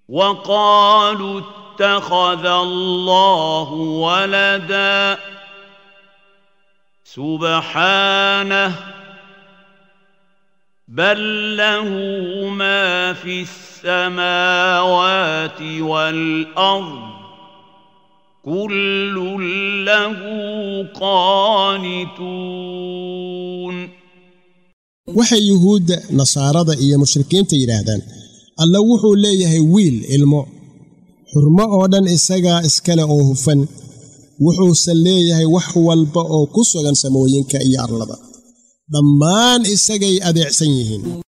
وقالوا اتخذ الله ولدا سبحانه بل له ما في السماوات والارض كل له قانتون waxay yuhuudda nasaarada iyo mushrikiinta yidhaahdaan alla wuxuu leeyahay wiil ilmo xurmo oo dhan isagaa iskale oo hufan wuxuusan leeyahay wax walba oo ku sugan samooyinka iyo arlada dhammaan isagay adeecsan yihiin